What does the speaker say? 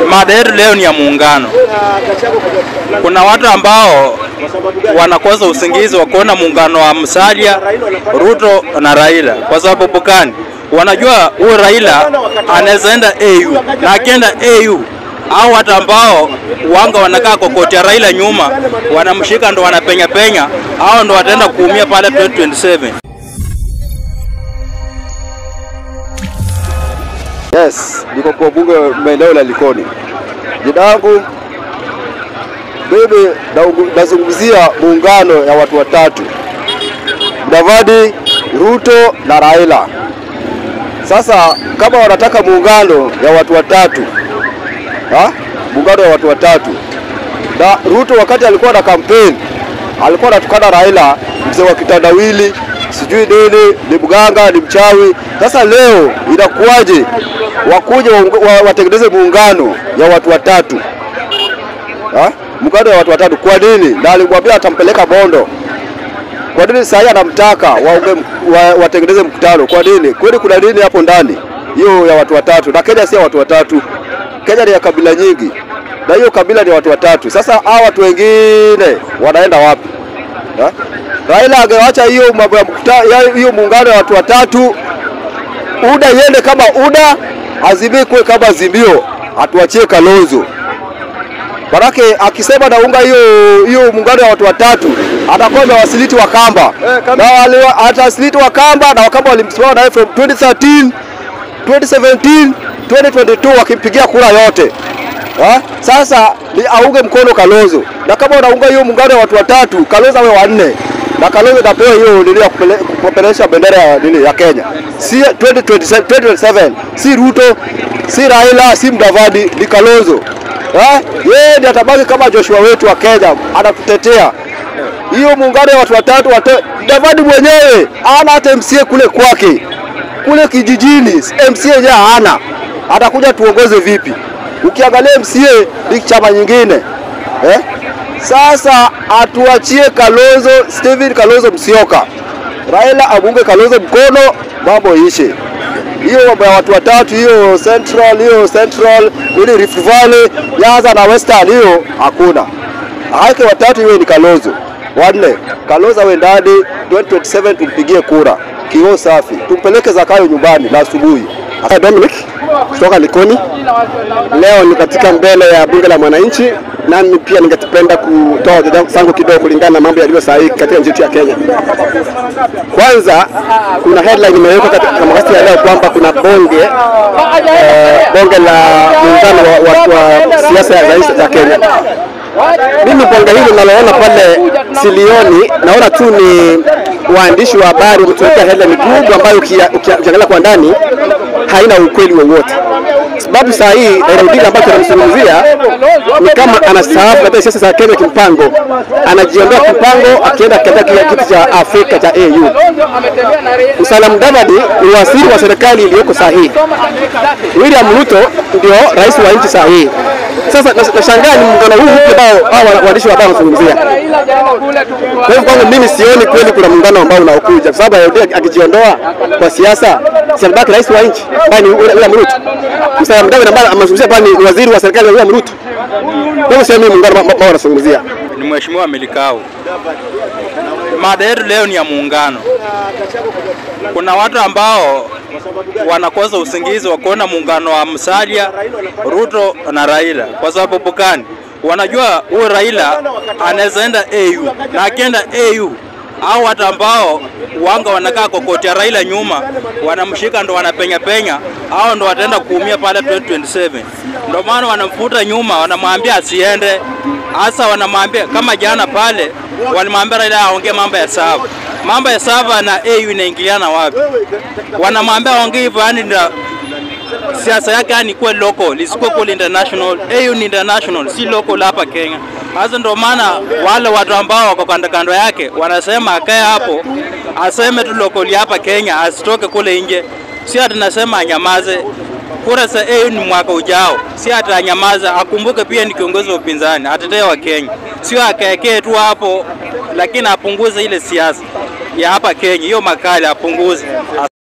Mada yetu leo ni ya muungano. Kuna watu ambao wanakosa usingizi wa kuona muungano wa Musalia, Ruto na Raila. Kwa sababu gani? Wanajua huyo Raila anaweza enda AU na akienda AU au watu ambao wanga wanakaa kokotia Raila nyuma wanamshika, ndo wanapenya penya, au ndo wataenda kuumia pale 2027. Yes, niko kwa bunge maeneo la Likoni. Jina langu mimi naungu- nazungumzia muungano ya watu watatu, Mudavadi, Ruto na Raila. Sasa kama wanataka muungano ya watu watatu ha? muungano ya watu watatu na Ruto wakati alikuwa na kampeni alikuwa anatukana Raila, mzee wa kitandawili, sijui nini, ni mganga, ni mchawi. Sasa leo inakuwaje wakuje waunga- wa- watengeneze muungano ya watu watatu ha? muungano ya watu watatu kwa nini? Na alimwambia atampeleka Bondo. Kwa nini sasa anamtaka waunge, wa, watengeneze mkutano? Kwa nini? Kwani kuna nini hapo ndani hiyo ya watu watatu? Na Kenya si ya watu watatu, Kenya ni ya kabila nyingi, na hiyo kabila ni watu watatu. Sasa hao watu wengine wanaenda wapi ha? Raila angewacha hiyo mambo ya mkuta- ya- hiyo muungano ya watu watatu, UDA iende kama UDA, Azimio kuwe kama Azimio, atuachie Kalonzo. Manake akisema naunga hiyo hiyo muungano wa watu watatu atakuwa amewasiliti Wakamba na wale wa- atawasiliti Wakamba na Wakamba walimsimama naye from 2013 2017 2022 wakimpigia kura yote ha? Sasa ni aunge mkono Kalonzo, na kama unaunga hiyo muungano wa watu watatu, Kalonzo awe wanne na Kalonzo atapewa hiyo nini ya kupele- kupelesha bendera ya nini ya Kenya, si 2027 2027, si Ruto, si Raila, si Mudavadi, ni Kalonzo. Ha? Yeye ndiye atabaki kama Joshua wetu wa Kenya, anatutetea hiyo muungano wa watu watatu. Wate, Mudavadi mwenyewe hana hata MCA kule kwake kule kijijini, MCA yenyewe hana, atakuja tuongoze vipi? Ukiangalia MCA ni chama nyingine eh? Sasa atuachie Kalonzo, Steven Kalonzo Musyoka, Raila amunge Kalonzo mkono, mambo ishe hiyo mambo ya watu watatu, hiyo Central, hiyo Central, ili Rift Valley, Nyanza na Western, hiyo hakuna. Hake watatu iwe ni Kalonzo, wanne Kalonzo awe ndani 2027 tumpigie kura kio safi, tumpeleke Zakayo nyumbani la asubuhi. Hapa Dominic kutoka Likoni. Leo ni katika mbele ya bunge la mwananchi, nami pia ningependa kutoa hoja zangu kidogo kulingana na mambo yaliyo sahihi katika nchi yetu ya Kenya. Kwanza, kuna headline imewekwa katika magazeti ya leo kwamba kuna bonge eh, bonge la muungano wa, wa, wa siasa za nchi za Kenya. Mimi bonge hili ninaloona pale silioni, naona tu ni waandishi wa habari wametuwekea headline kubwa ambayo ukia- ukia- ukiangalia kwa ndani haina ukweli wowote, sababu saa hii Raila Odinga ambacho anamzungumzia ni kama anastaafu katika siasa za Kenya kimpango, anajiondoa kimpango akienda katika kile kiti cha Afrika cha AU. Musalia Mudavadi ni waziri wa serikali iliyoko saa hii. William Ruto ndio rais wa nchi saa hii. Sasa nas- nashangaa ni muungano huu mpya ambao hao waandishi wa habari wanazungumzia. Kwa hivyo kwangu mimi sioni kweli kuna muungano ambao unaokuja, kwa sababu Raila Odinga akijiondoa kwa siasa, si anabaki rais wa nchi ambaye ni William Ruto. Musalia Mudavadi ambaye amezungumzia pale ni waziri wa serikali ya William Ruto. Kwa hivyo sioni muungano ambao wanazungumzia. Ni Mheshimiwa Milikau. Mada yetu leo ni ya muungano. Kuna watu ambao wanakosa usingizi wa kuona muungano wa Musalia, Ruto na Raila. Kwa sababu gani? Wanajua huyo Raila anaweza enda AU na akienda AU au watu ambao wanga wanakaa kokotia Raila nyuma wanamshika, ndo wanapenya penya, au ndo wataenda kuumia pale 2027. Ndo maana wanamfuta nyuma, wanamwambia asiende. Hasa wanamwambia kama jana pale walimwambia Raila aongee mambo ya sava, mambo ya sava na AU inaingiliana wapi? Wanamwambia aongee hivyo, yani ndio siasa yake yani kuwe local isikuwe kule international. AU ni international, si local hapa Kenya. Sasa ndio maana wale watu ambao wako kando kando yake wanasema akae hapo, aseme tu local hapa Kenya, asitoke kule nje. Si ati nasema anyamaze. Kura za AU ni mwaka ujao, si ati anyamaze. Akumbuke pia ni kiongozi wa upinzani, atetee wa Kenya, sio akaekee tu hapo, lakini apunguze ile siasa ya hapa Kenya, hiyo makali apunguze.